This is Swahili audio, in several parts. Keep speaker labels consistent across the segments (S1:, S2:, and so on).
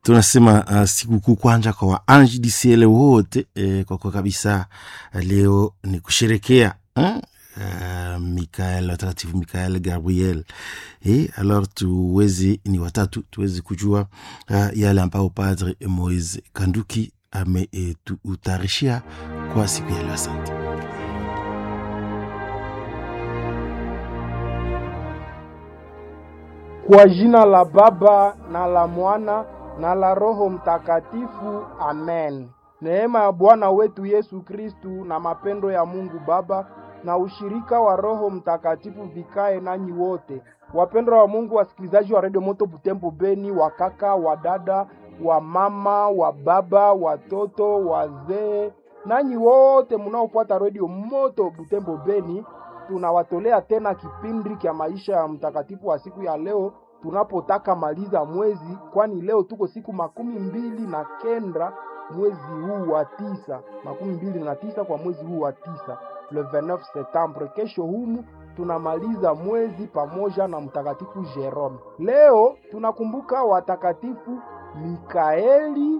S1: tunasema uh, sikukuu kwanja kwa waanji disiele wote eh, kwa kwa kabisa leo ni kusherekea eh? Uh, Mikael watakatifu Mikael Gabriel eh, alors tuwezi ni watatu tuwezi kujua uh, yale ambayo Padre Moise Kanduki ametutarishia kwa siku ya leo. Asante.
S2: Kwa jina la Baba na la Mwana na la Roho Mtakatifu, amen. Neema ya Bwana wetu Yesu Kristu na mapendo ya Mungu Baba na ushirika wa Roho Mtakatifu vikae nanyi wote. Wapendwa wa Mungu, wasikilizaji wa Radio Moto Butembo Beni, wa kaka, wa dada, wa mama, wa baba, watoto, wazee, nanyi wote mnaofuata Radio Moto Butembo Beni, tunawatolea tena kipindi cha maisha ya mtakatifu wa siku ya leo tunapotaka maliza mwezi, kwani leo tuko siku makumi mbili na kenda mwezi huu wa tisa, makumi mbili na tisa kwa mwezi huu wa tisa, le 29 Septembre. Kesho humu tunamaliza mwezi pamoja na mtakatifu Jerome. Leo tunakumbuka watakatifu Mikaeli,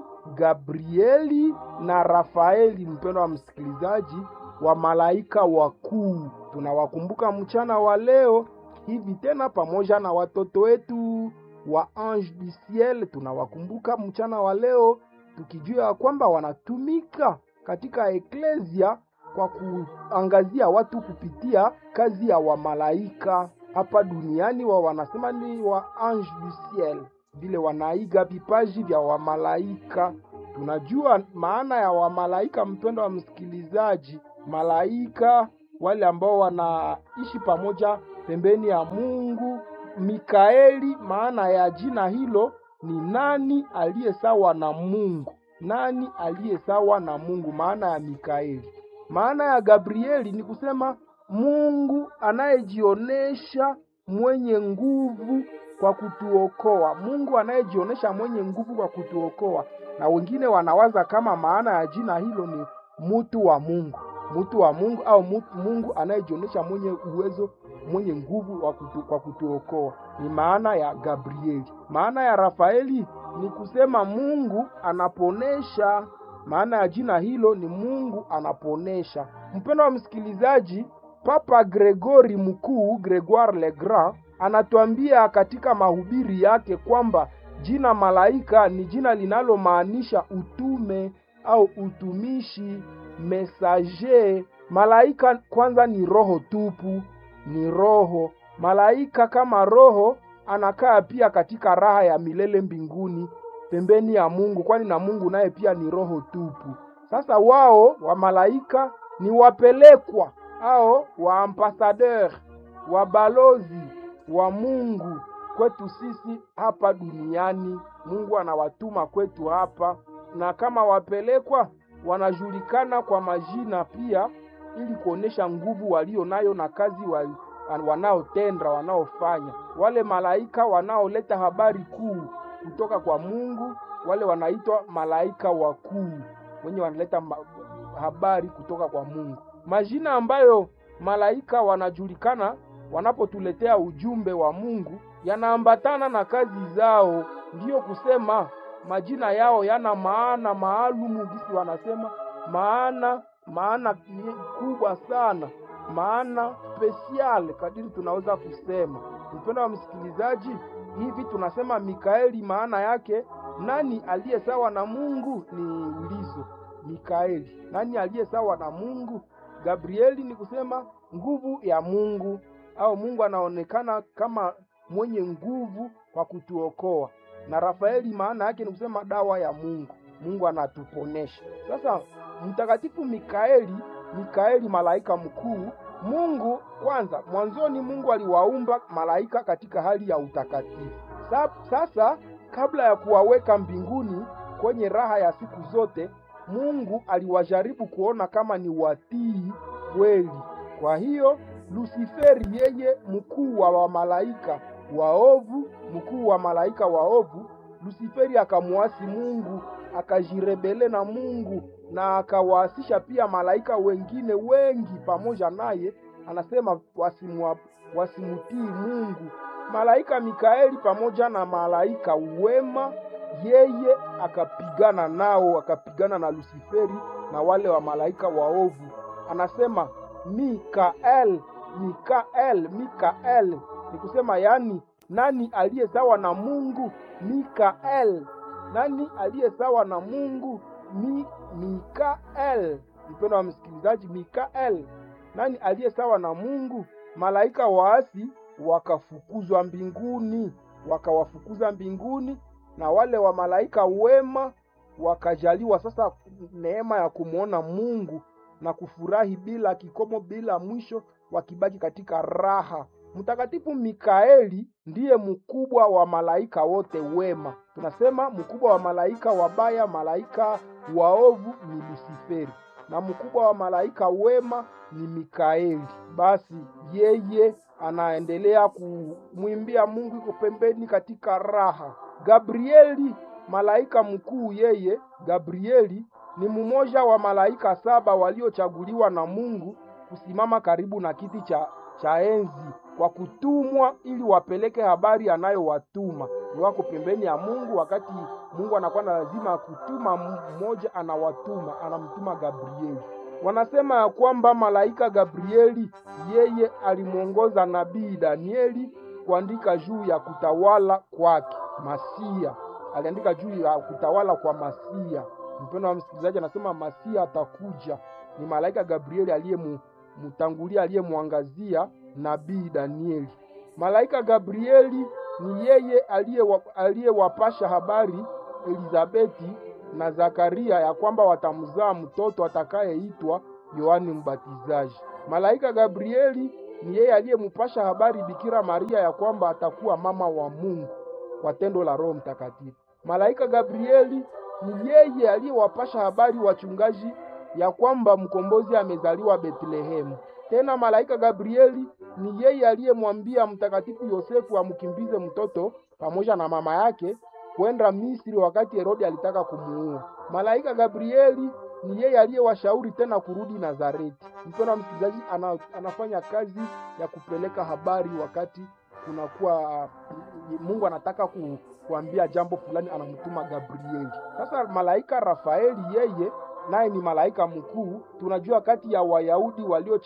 S2: Gabrieli na Rafaeli. Mpendo wa msikilizaji, wa malaika wakuu tunawakumbuka mchana wa leo hivi tena pamoja na watoto wetu wa Ange du Ciel tunawakumbuka mchana wa leo, tukijua ya kwamba wanatumika katika eklesia kwa kuangazia watu kupitia kazi ya wamalaika hapa duniani. Wa wanasema ni wa Ange du Ciel, vile wanaiga vipaji vya wamalaika. Tunajua maana ya wamalaika, mpendo wa msikilizaji, malaika wale ambao wanaishi pamoja pembeni ya Mungu. Mikaeli, maana ya jina hilo ni nani aliye sawa na Mungu? Nani aliye sawa na Mungu? Maana ya Mikaeli. Maana ya Gabrieli ni kusema Mungu anayejionesha mwenye nguvu kwa kutuokoa, Mungu anayejionesha mwenye nguvu kwa kutuokoa. Na wengine wanawaza kama maana ya jina hilo ni mutu wa Mungu, mutu wa Mungu au mutu, Mungu anayejionesha mwenye uwezo mwenye nguvu kutu, kwa kutuokoa ni maana ya Gabrieli. Maana ya Rafaeli ni kusema Mungu anaponesha. Maana ya jina hilo ni Mungu anaponesha. Mpendo wa msikilizaji, Papa Gregori Mkuu, Gregoire le Grand, anatuambia katika mahubiri yake kwamba jina malaika ni jina linalomaanisha utume au utumishi, mesager. Malaika kwanza ni roho tupu ni roho. Malaika kama roho anakaa pia katika raha ya milele mbinguni pembeni ya Mungu, kwani na Mungu naye pia ni roho tupu. Sasa wao wa malaika ni wapelekwa au wa ambassadeur wa balozi wa Mungu kwetu sisi hapa duniani. Mungu anawatuma kwetu hapa, na kama wapelekwa wanajulikana kwa majina pia ili kuonesha nguvu walio nayo na kazi wa, wanaotenda wanaofanya. Wale malaika wanaoleta habari kuu kutoka kwa Mungu, wale wanaitwa malaika wakuu, wenye wanaleta habari kutoka kwa Mungu. Majina ambayo malaika wanajulikana wanapotuletea ujumbe wa Mungu yanaambatana na kazi zao, ndiyo kusema majina yao yana maana maalumu, gisi wanasema maana maana kubwa sana, maana spesial kadiri tunaweza kusema. Mpendo wa msikilizaji, hivi tunasema Mikaeli, maana yake nani aliye sawa na Mungu? Ni ulizo Mikaeli, nani aliye sawa na Mungu? Gabrieli ni kusema nguvu ya Mungu, au Mungu anaonekana kama mwenye nguvu kwa kutuokoa, na Rafaeli maana yake ni kusema dawa ya Mungu, Mungu anatuponesha. Sasa Mtakatifu Mikaeli, Mikaeli malaika mkuu. Mungu kwanza, mwanzoni Mungu aliwaumba malaika katika hali ya utakatifu. Sasa kabla ya kuwaweka mbinguni kwenye raha ya siku zote, Mungu aliwajaribu kuona kama ni watii kweli. Kwa hiyo Lusiferi, yeye mkuu wa wamalaika waovu, mkuu wa malaika waovu, Lusiferi akamuasi Mungu, akajirebele na Mungu na akawaasisha pia malaika wengine wengi pamoja naye, anasema wasimwa, wasimutii Mungu. Malaika Mikaeli pamoja na malaika wema yeye akapigana nao, akapigana na Lusiferi na wale wa malaika waovu. Anasema Mikael, Mikael, Mikael ni kusema yani, nani aliye sawa na Mungu? Mikael, nani aliye sawa na Mungu? Mi, Mikael. Mpendo wa msikilizaji, Mikael, nani aliye sawa na Mungu? Malaika waasi wakafukuzwa mbinguni, wakawafukuza mbinguni, na wale wa malaika wema wakajaliwa sasa neema ya kumwona Mungu na kufurahi bila kikomo, bila mwisho, wakibaki katika raha. Mtakatifu Mikaeli ndiye mkubwa wa malaika wote wema. Tunasema mkubwa wa malaika wabaya, malaika waovu ni Lusiferi, na mkubwa wa malaika wema ni Mikaeli. Basi yeye anaendelea kumwimbia Mungu, iko pembeni katika raha. Gabrieli malaika mkuu, yeye Gabrieli ni mmoja wa malaika saba waliochaguliwa na Mungu kusimama karibu na kiti cha, cha enzi kwa kutumwa ili wapeleke habari anayowatuma. Ni wako pembeni ya Mungu, wakati Mungu anakuwa na lazima kutuma mmoja, anawatuma anamtuma Gabrieli. Wanasema ya kwamba malaika Gabrieli yeye alimwongoza nabii Danieli kuandika juu ya kutawala kwake Masia, aliandika juu ya kutawala kwa Masia. Mpendo wa msikilizaji, anasema Masia atakuja. Ni malaika Gabrieli aliyemtangulia, aliyemwangazia nabii Danieli. Malaika Gabrieli ni yeye aliyewapasha habari Elizabeti na Zakaria ya kwamba watamzaa mtoto atakayeitwa Yohani Mbatizaji. Malaika Gabrieli ni yeye aliyempasha habari Bikira Maria ya kwamba atakuwa mama wa Mungu kwa tendo la Roho Mtakatifu. Malaika Gabrieli ni yeye aliyewapasha habari wachungaji ya kwamba mkombozi amezaliwa Betlehemu. Tena malaika Gabrieli ni yeye aliyemwambia mtakatifu Yosefu amkimbize mtoto pamoja na mama yake kwenda Misri wakati Herodi alitaka kumuua. Malaika Gabrieli ni yeye aliyewashauri tena kurudi Nazareti. Mpendwa msikilizaji, ana, anafanya kazi ya kupeleka habari wakati kunakuwa Mungu anataka ku, kuambia jambo fulani, anamtuma Gabrieli. Sasa malaika Rafaeli yeye naye ni malaika mkuu. Tunajua kati ya Wayahudi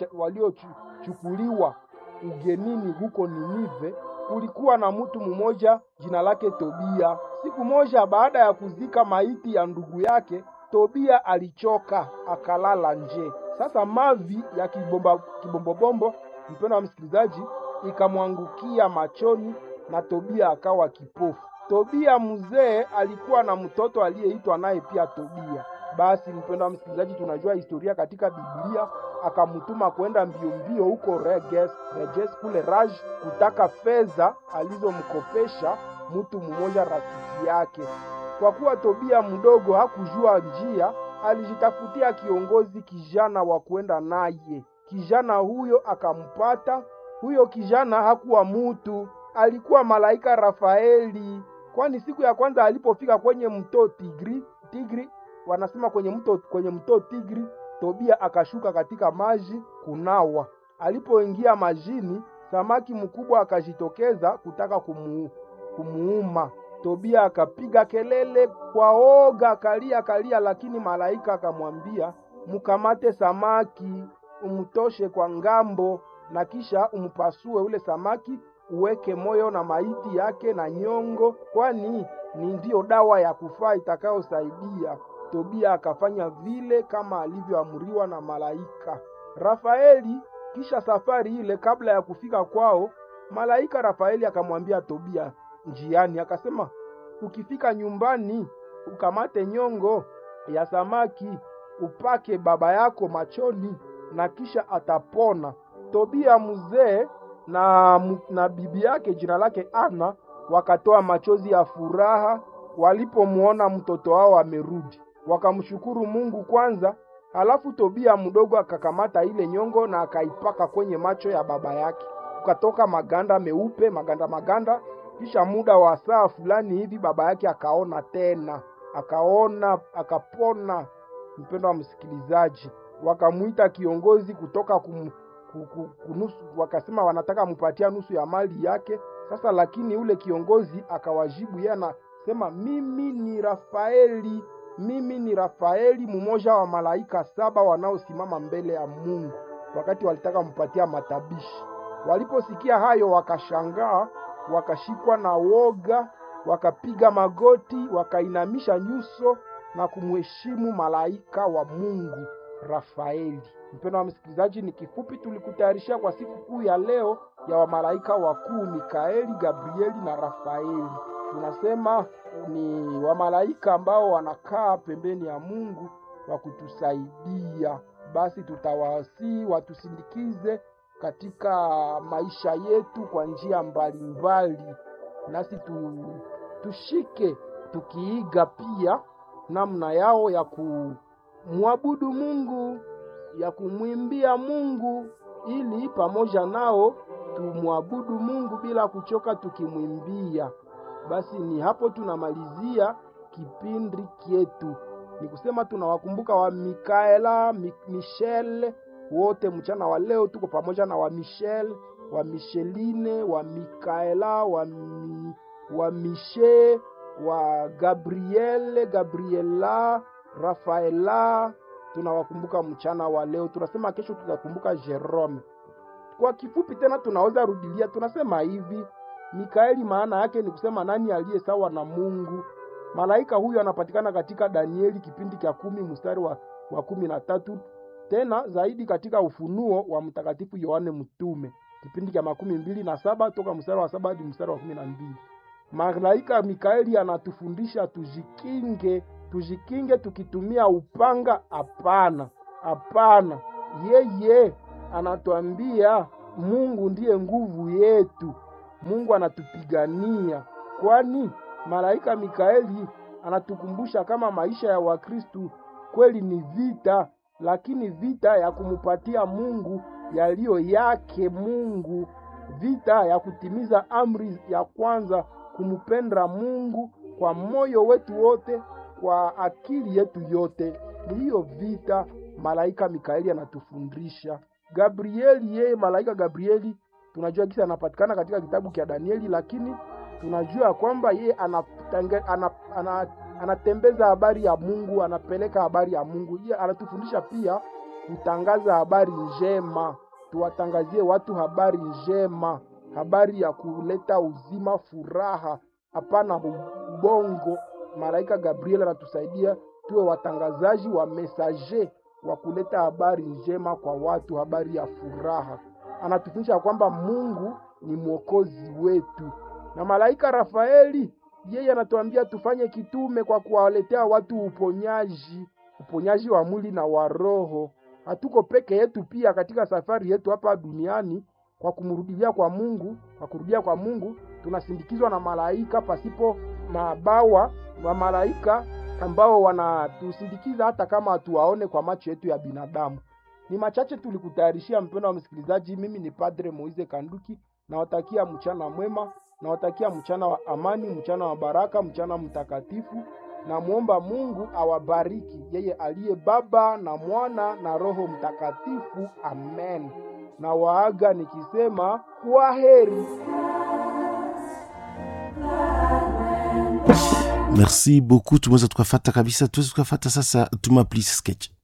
S2: waliochukuliwa ugenini huko Ninive kulikuwa na mtu mmoja jina lake Tobia. Siku moja baada ya kuzika maiti ya ndugu yake, Tobia alichoka akalala nje. Sasa mavi ya kibomba kibombobombo, mpendo wa msikilizaji, ikamwangukia machoni na Tobia akawa kipofu. Tobia mzee alikuwa na mtoto aliyeitwa naye pia Tobia. Basi mpendo wa msikilizaji, tunajua historia katika Biblia, akamtuma kwenda mbio mbio huko Reges, Reges kule Raj kutaka fedha alizomkopesha mtu mmoja rafiki yake. Kwa kuwa Tobia mdogo hakujua njia, alijitafutia kiongozi kijana wa kwenda naye. Kijana huyo akampata. Huyo kijana hakuwa mutu, alikuwa malaika Rafaeli, kwani siku ya kwanza alipofika kwenye mto Tigri, Tigri wanasema kwenye mto kwenye mto Tigri, Tobia akashuka katika maji kunawa. Alipoingia majini, samaki mkubwa akajitokeza kutaka kumu, kumuuma. Tobia akapiga kelele kwa oga, kalia kalia, lakini malaika akamwambia, mkamate samaki umtoshe kwa ngambo, na kisha umpasue ule samaki, uweke moyo na maiti yake na nyongo, kwani ni ndiyo dawa ya kufaa itakayosaidia. Tobia akafanya vile kama alivyoamriwa na malaika Rafaeli. Kisha safari ile, kabla ya kufika kwao, malaika Rafaeli akamwambia Tobia njiani, akasema, ukifika nyumbani ukamate nyongo ya samaki upake baba yako machoni, na kisha atapona. Tobia mzee na, na bibi yake jina lake Ana wakatoa machozi ya furaha walipomwona mtoto wao amerudi wakamshukuru Mungu kwanza. Halafu Tobia mdogo akakamata ile nyongo na akaipaka kwenye macho ya baba yake, ukatoka maganda meupe, maganda maganda. Kisha muda wa saa fulani hivi baba yake akaona tena, akaona akapona. Mpendo wa msikilizaji, wakamwita kiongozi kutoka kum, kunusu, wakasema wanataka mpatia nusu ya mali yake. Sasa lakini ule kiongozi akawajibu yeye akasema mimi ni Rafaeli, mimi ni Rafaeli, mmoja wa malaika saba wanaosimama mbele ya Mungu, wakati walitaka mpatia matabishi. Waliposikia hayo, wakashangaa, wakashikwa na woga, wakapiga magoti, wakainamisha nyuso na kumheshimu malaika wa Mungu Rafaeli. Mpendwa wa msikilizaji, ni kifupi tulikutayarishia kwa siku kuu ya leo ya wamalaika wakuu Mikaeli, Gabrieli na Rafaeli. Tunasema ni wamalaika ambao wanakaa pembeni ya Mungu wa kutusaidia. Basi tutawasii watusindikize katika maisha yetu kwa njia mbalimbali, nasi tu, tushike tukiiga pia namna yao ya kumwabudu Mungu, ya kumwimbia Mungu, ili pamoja nao tumwabudu Mungu bila kuchoka tukimwimbia. Basi ni hapo tunamalizia kipindi kyetu, ni kusema tunawakumbuka wa Mikaela, Mi, Michel wote mchana wa leo tuko pamoja na wa Michel, wa Micheline, wa Mikaela, wa, mi, wa Miche, wa Gabriele, Gabriela, Rafaela tunawakumbuka mchana wa leo. Tunasema kesho tutakumbuka Jerome. Kwa kifupi tena tunaweza rudilia, tunasema hivi Mikaeli maana yake ni kusema nani aliye sawa na Mungu. Malaika huyu anapatikana katika Danieli kipindi cha kumi mstari wa, wa kumi na tatu tena zaidi katika Ufunuo wa Mtakatifu Yohane Mtume kipindi cha makumi mbili na saba toka mstari wa saba hadi mstari wa kumi na mbili. Malaika Mikaeli anatufundisha tujikinge, tujikinge tukitumia upanga? Hapana, hapana. Yeye anatuambia Mungu ndiye nguvu yetu, Mungu anatupigania. Kwani malaika Mikaeli anatukumbusha kama maisha ya Wakristu kweli ni vita, lakini vita ya kumupatia Mungu yaliyo yake Mungu, vita ya kutimiza amri ya kwanza, kumupenda Mungu kwa moyo wetu wote, kwa akili yetu yote. Ni hiyo vita malaika Mikaeli anatufundisha. Gabrieli, yeye malaika Gabrieli tunajua kisa anapatikana katika kitabu cha Danieli, lakini tunajua kwamba yeye anatembeza ana, ana, ana habari ya Mungu, anapeleka habari ya Mungu. Yeye anatufundisha pia kutangaza habari njema, tuwatangazie watu habari njema, habari ya kuleta uzima, furaha, hapana ubongo. Malaika Gabriel anatusaidia tuwe watangazaji wa mesaje wa kuleta habari njema kwa watu, habari ya furaha. Anatufundisha kwamba Mungu ni mwokozi wetu, na malaika Rafaeli yeye anatuambia tufanye kitume kwa kuwaletea watu uponyaji, uponyaji wa mwili na wa roho. Hatuko peke yetu pia katika safari yetu hapa duniani, kwa kumrudilia kwa Mungu, kwa kurudia kwa Mungu tunasindikizwa na malaika pasipo mabawa wa malaika ambao wanatusindikiza hata kama hatuwaone kwa macho yetu ya binadamu. Ni machache tulikutayarishia, mpendo wa msikilizaji. Mimi ni Padre Moize Kanduki, nawatakia mchana mwema, nawatakia mchana wa amani, mchana wa baraka, mchana mtakatifu. Namwomba Mungu awabariki, yeye aliye Baba na Mwana na Roho Mtakatifu. Amen. Na waaga nikisema kwa heri.
S1: merci beaucoup tumeweza tukafata kabisa tuweze tukafata sasa tuma please sketch